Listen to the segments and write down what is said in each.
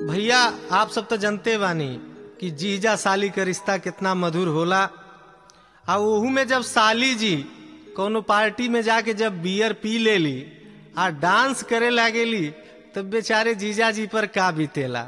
भैया आप सब तो जानते बानी कि जीजा साली का रिश्ता कितना मधुर होला आ ओहू में जब साली जी कोनो पार्टी में जाके जब बियर पी लेली आ डांस करे लागेली तब बेचारे जीजा जी पर का बीतेला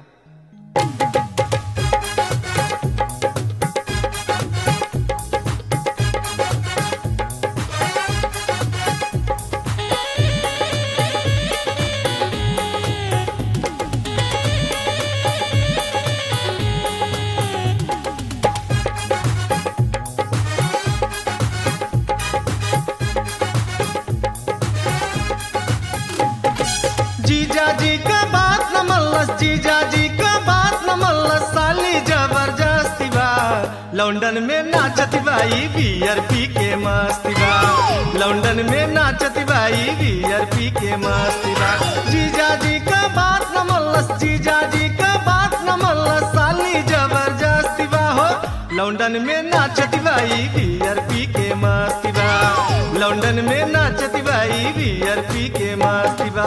जीजा जी का बात न मल्लस जीजा जी का बात न मल्लस साली जबरदस्ती बा लंदन में नाचती बाई बियर पी के मस्ती बा लंदन में नाचती बाई बियर पी के मस्ती बा जीजा जी का बात न मल्लस जीजा जी का बात न मल्लस साली जबरदस्ती बा हो लंदन में नाचती बाई बियर पी के मस्ती बा लंदन में नाचती बाई बियर पी के मस्ती बा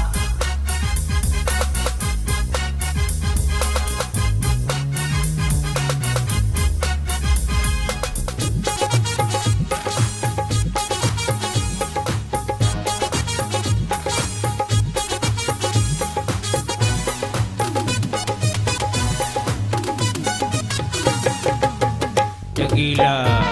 Tequila.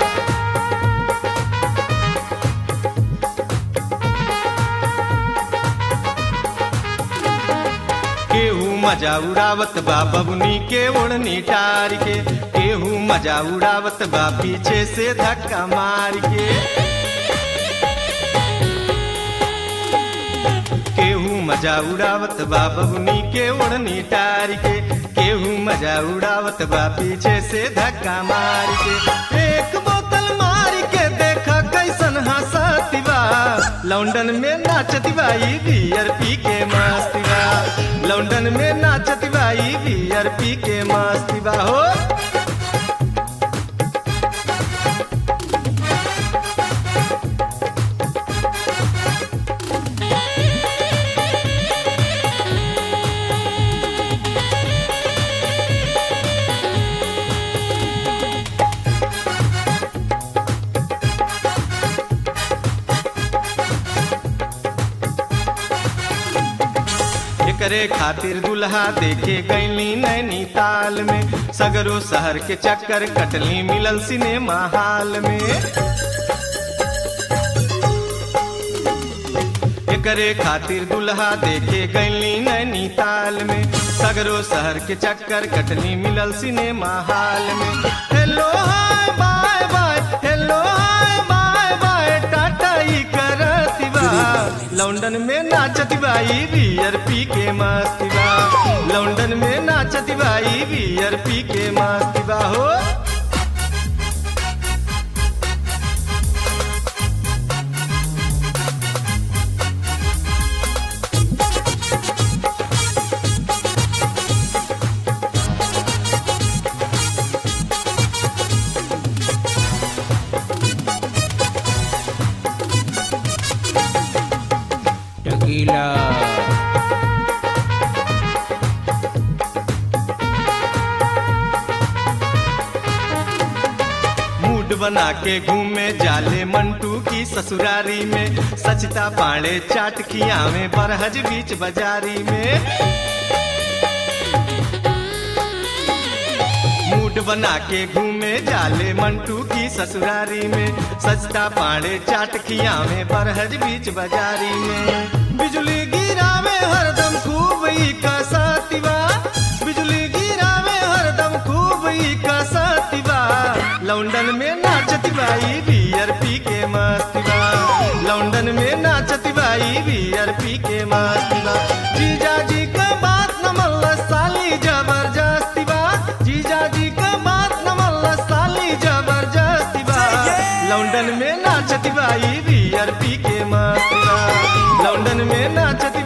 केहू मजा उड़ावत बा बबुनी के ओढ़नी टार के केहू मजा उड़ावत बा पीछे से धक्का मार के केहू मजा उड़ावत बा बबुनी के ओढ़नी टार के केहू मजा उड़ावत बा पीछे से धक्का मार के एक बोतल मार के देखा कैसन हंसती बा लंदन में नाचती बाई बियर पी के मस्ती बा लंदन में नाचती बाई बियर पी के मस्ती बा हो एकरे खातिर दुल्हा देखे गईली नैनीताल में सगरो शहर के चक्कर कटली मिलल सिनेमा हाल में एकरे खातिर दुल्हा देखे गईली नैनीताल में सगरो शहर के चक्कर कटली मिलल सिनेमा हाल में hello hi bye bye hello hi bye bye tata ई करती बा लंदन में नाचती बाई बियर पी के मस्ती बा लंदन में नाचती बाई बियर पी के मस्ती बा हो Tequila. मूड बना के घूमे जाले मंटू की ससुरारी में सचता पाड़े चाट खिया में बरहज बीच बाजारी में मूड बना के घूमे जाले मंटू की ससुरारी में सचता पाड़े चाट खिया में बरहज बीच बाजारी में बिजली गिरावे हरदम खूब ई कसतिबा बिजली गिरावे हरदम खूब ई कसतिबा लंदन में नाचती बाई बियर पी के मस्ती बा लंदन में नाचती बाई बियर पी के मस्ती बा जीजा जी का बात न मल्ला साली जबरदस्ती बा जीजा जी का बात न मल्ला साली जबरदस्ती बा लंदन में नाचती बाई बियर पी के मस्ती बा लंदन में नाचती